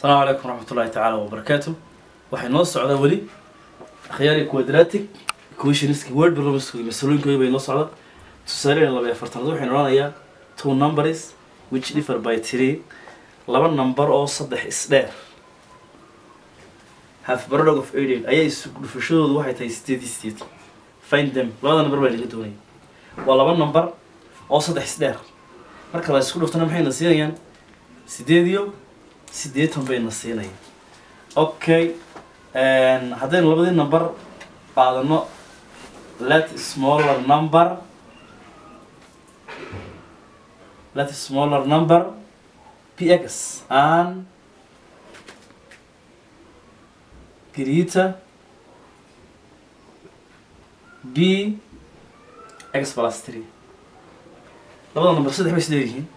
asalaamu calaykum waraxmatullahi tacaala wabarakaatu waxay noo socdaa weli akhyaari quadratic equationska word problemska masalooyinkooda bay noo socda tusaalehen laba iyo afartanaad waxaynu odhanayaa two numbers which differ by three laba number oo saddex isdheer half product of eight eight ayaa isu dhufashadoodu waxay tahay sideed iyo sideed find them labada number baa laga doonaya waa laba number oo saddex isdheer marka la isku dhuftana maxayna siinayaan sideed iyo sideetan bayna siinayaan okay haddaynu labadii number qaadano let smaller number let smaller number px and greater b x plus three labada number saddex bay isleeyihiin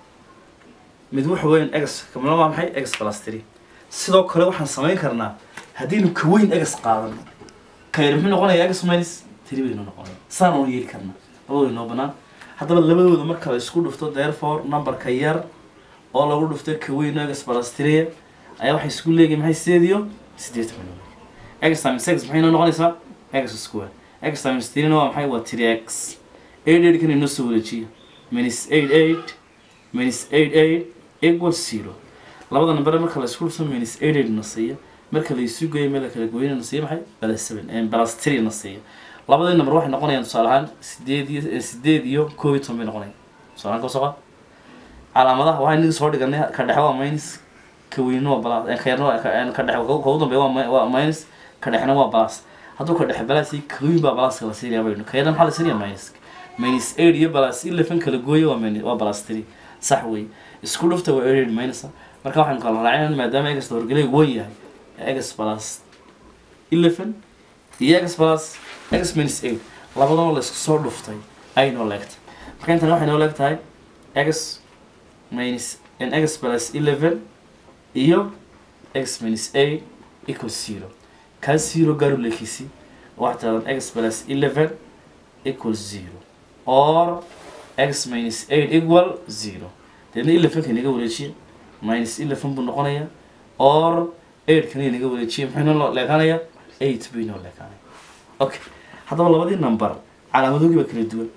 mid waxa weyn x kamana waa maxay x plus three sidoo kale waxaan samayn karnaa haddaynu ka weyn x qaadano ka yar muxuu noqonayaa x minus three baynu noqonaya saan oon yeeli karnaa labadooda noo banaan haddaba labadooda marka la isku dhufto therefore numberka yar oo lagu dhufto ka weyn x plus three ayaa waxay isku leeyihin maxay sideed iyo sideetan bay noqonaya x times x maxay noo noqonaysaa x square x times three waa maxay waa three x eight eight kan inoo soo wareejiya minus eight eight minus eight eight equal zero labada number marka la isku dhufto minus eight eight na siiya marka la isu geeyo meel la kala gooyana na siiya maxay plus seven plus three na siiya labadii number waxay noqonayaan tusaale ahaan sideed iyo sideed iyo koob iyo toban bay noqonayaan tusaale ahaan kasoo qaad calaamadaha waxaa inaga soo dhiganay ka dhexe waa minus ka weyna waa plus ka yarna waa ka dhexe ka ugu dambeeya waa waa minus ka dhexna waa plus hadduu ka dhexe plus iyo ka weyn baa pluska la siinaya baynu ka yarna maxaa la siinaya minus minus eight iyo plus eleven kala gooyo waa minus waa plus three sax wey isku dhufta waa eight minus marka waxaynu kala raacin maadaama egas horgelay wan yahay egas plus eleven iyo egas plus egas minus eight labadaba la isku soo dhuftay ay noo leegtay marka intan waxay noo leeg tahay egas minus n egas plus eleven iyo egas minus eight equal zero kaa zero gaaru leekiisi waxaa taadan egas plus eleven equal zero or x minus eight equal zero deedna elevenka inaga wareejiya minus eleven buu noqonayaa or eight kana inaga wareejiya maxay noo leekaanaya eight bay noo leekaanaya okay haddaba labadii number calaamadoogii baa kala duwan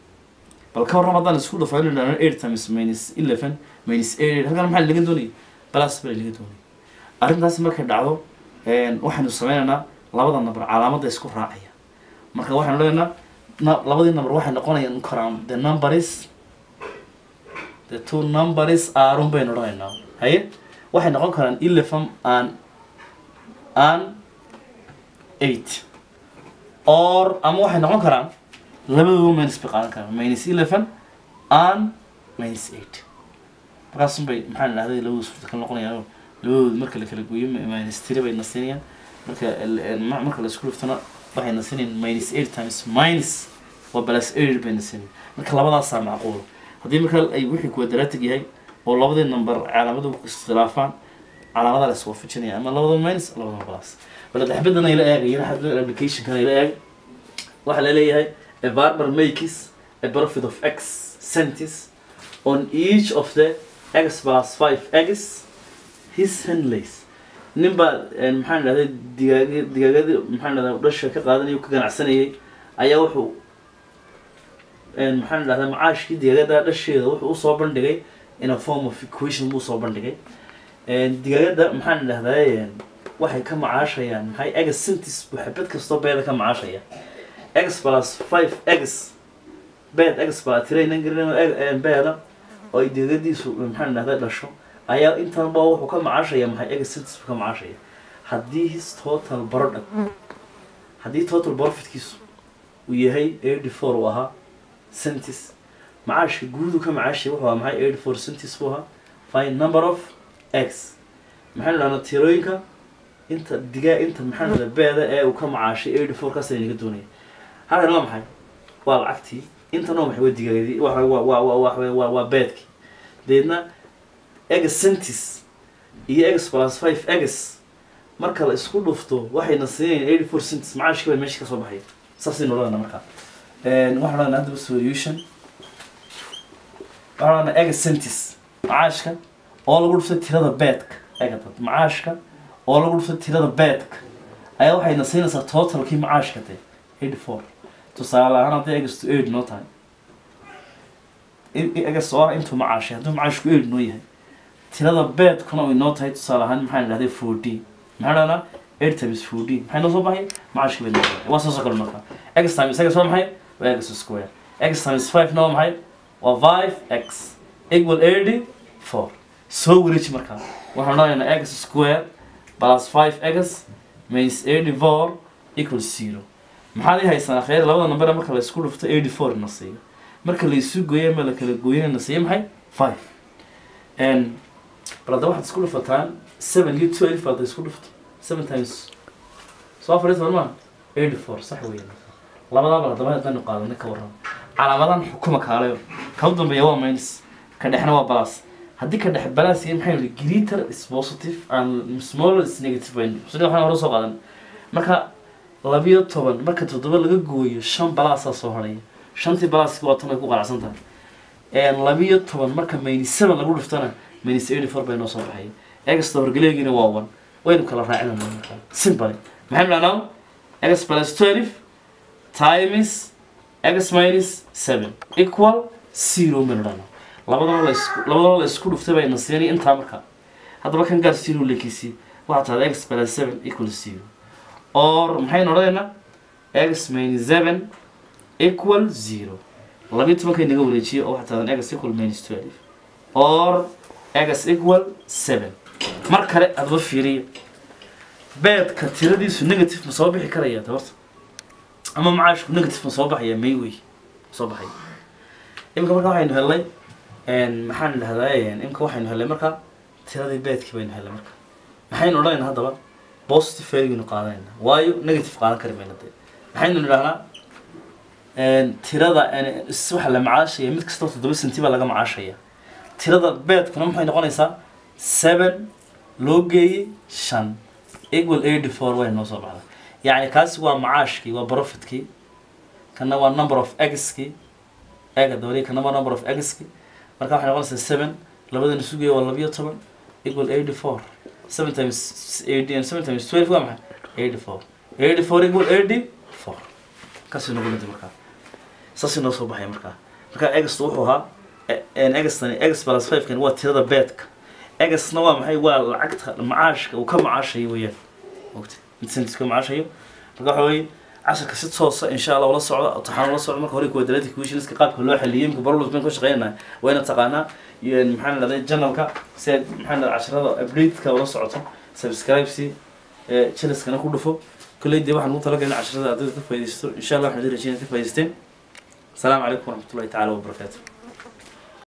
bal ka warram haddaan isku dhufo inuu dhahno eight times minus eleven minus eight halkan maxaa laga doonayay plus baa laga doonayay arrintaasi markay dhacdo waxaynu sameynaynaa labada number calaamadda isku raacaya marka waxaynu leenaynaa labadii number waxay noqonayaan karaan the numbers the two numbers aarun baynu odhanaynaa haye waxay noqon karaan eleven and and eight or ama waxay noqon karaan labadooda minus bay qaadan karaan minus eleven and minus eight markaasun bay maxaa la dhahday labadooda suurta kala noqonayaan labadooda marka la kala gooyo minus three bay nasinayaan marka marka la isku dhuftana waxay nasinayaan minus eight times minus waa plus eight bay nasinayaan marka labadaasaa macquul haddii marka ay wixii quadratic yahay oo labadii number calaamadu iskhilaafaan calaamada la iswaafajinaya ama labada minus labada plus bal daxbadan ay la eegayeen xadda applicationkan ay la eeg waxaa la leeyahay a barber makes a profit of x centis on each of the x plus five eggs his handlays nin baa maxaan dhahday digaag digaagadii maxaan dhahdaa dhasha ka qaadanaya ka ganacsanayay ayaa wuxuu maxaan dhahdaa macaashkii digaagada dhasheeda wuxuu usoo bandhigay in a form of equation buu usoo bandhigay digaagada maxaan dhahdaa waxay ka macaashayaan maxay egs centis buu xabad kastoo beeda ka macaashaya x plus five x bed x baa tiraynan garin beeda oo ay digagadiisu maxaan dhahdaa dhasho ayaa intanba wuxuu ka macaashaya maxay egs centis buu ka macaashaya haddii his total product haddii total profitkiisu uu yahay eighty four uu ahaa centis macaashka guudu ka macaashay wuxuu ahaa maxay eighty four centis buu ahaa find number of x maxaynu dhahnaa tirooyinka inta digaa inta maxaa dhahdaa beeda ee uu ka macaashay eighty four kaas naga doonaya halkan waa maxay waa lacagtii intan waa maxay waa digaagadii waa waa waa waa waa beedkii deedna egs centis iyo egs plus five egs marka la isku dhufto waxayna siinayaan eighty four centis macaashkii baa meesha kasoo baxay saasaynu odhanayna markaa waxaan odhanaa haddaba solution waxaan odhanaa egs centis macaashka oo lagu dhuftay tirada beedka egatad macaashka oo lagu dhufto tirada beedka ayaa waxayna siinaysaa totalkii macaashka de eighty four tusaale ahaan haddii egastu eight noo tahay egas oo ah intuu macaashay hadduu macaashku eight noo yahay tirada beedkuna ay noo tahay tusaale ahaan maxaan idhahday fourteen maxaa dhahnaa eight times fourteen maxay noo soo baxay macaashka bay noo soo baxay waa saasoo kale marka x times x waa maxay waa x square x times five na waa maxay waa five x equal eighty four soo wareeji markaa waxaan odhanaynaa x square plus five x minus eighty four equal zero maxaad ii haysanaa khayr labada number marka la isku dhufto eighty four na siiyo marka la isu gooyo ama la kala gooyana na siiyo maxay five n bal hadda waxaad isku dhufataan seven iyo twelve baad isku dhufto seven times soo afar iyo toban maa eighty four sax weeye labadaa bal haddaba haddaynu qaadana ka warran calaamadan xukuma kaalayo ka u dambeeya waa minus ka dhexna waa balas haddii ka dhex balas iyo maxay yihi greater is positive and smaller is negative baynu sida waxaan hore soo qaadan marka labiyo toban marka toddoba laga gooyo shan balaasaa soo hadhaya shantii balaaski waa tan ay ku qalacsan tahay labiyo toban marka minus seven lagu dhiftana minus eighty four bay noo soo baxaya exta horgaleegiina waa one waynu kala raacinana marka simple maxay midhanaa x plus twelve times x minus seven equal zero midhana labadaba la isku labadaba la isku dhuftay bayna siinay intaa marka haddaba kan gaar zero lekiisii waxaa tahda x plus seven equal zero or maxaynu odhanaynaa x minus seven equal zero labiyo tobankay naga wareejiyay oo waxaa tahdan x equal minus twelve or x equal seven mar kale adaba fiiriya beedka tiradiisu negative ma soo bixi karaya de horta ama macaashku negative ma soo baxaya may wey soo baxay imika marka waxaynu helnay maxaan dhahdaa imika waxaynu helnay marka tiradii beedkii baynu helnay marka maxaynu odhanaynaa haddaba positive value qaadanayna waayo negative qaadan kari mayna dee maxaynu nidhahnaa tirada waxa la macaashaya mid kastoo toddoba senti baa laga macaashaya tirada beedkuna maxay noqonaysaa seven loo geeyey shan equal eighty four way noo soo baxda yacni kaasi waa macaashkii waa profitkii kana waa number of x-kii ega dabadii kana waa number of x-kii marka waxay noqonaysaa seven labadan isu geeya waa labiyo toban equal eighty four seven times eighty and seven times twelve waa maxay eighty four eighty four equal eighty four kaasi nagu dhintay markaa saasi noo soo baxaya markaa marka egsta wuxuu ahaa egstani egs plus five kan waa tirada beedka egsna waa maxay waa lacagta macaashka uu ka macaashayo weeyaan mogta mid sentis ka macaashayo marka waxa weeye casharka si toosa insha allah ula socda taxaan ula socda marka hore quadratic equationska qaabka loo xaliyay imika barolus bayn ka shaqeynaya waa inaad taqaanaa iyo maxaan dhahday journalka si aad maxaan dhahday casharada update-ka ula socoto subscribe si channelskana ku dhufo كل دي واحد نقطة لقينا عشرة أعداد كيف يستر إن شاء الله إحنا دي رجينا كيف يستين السلام عليكم ورحمة الله تعالى وبركاته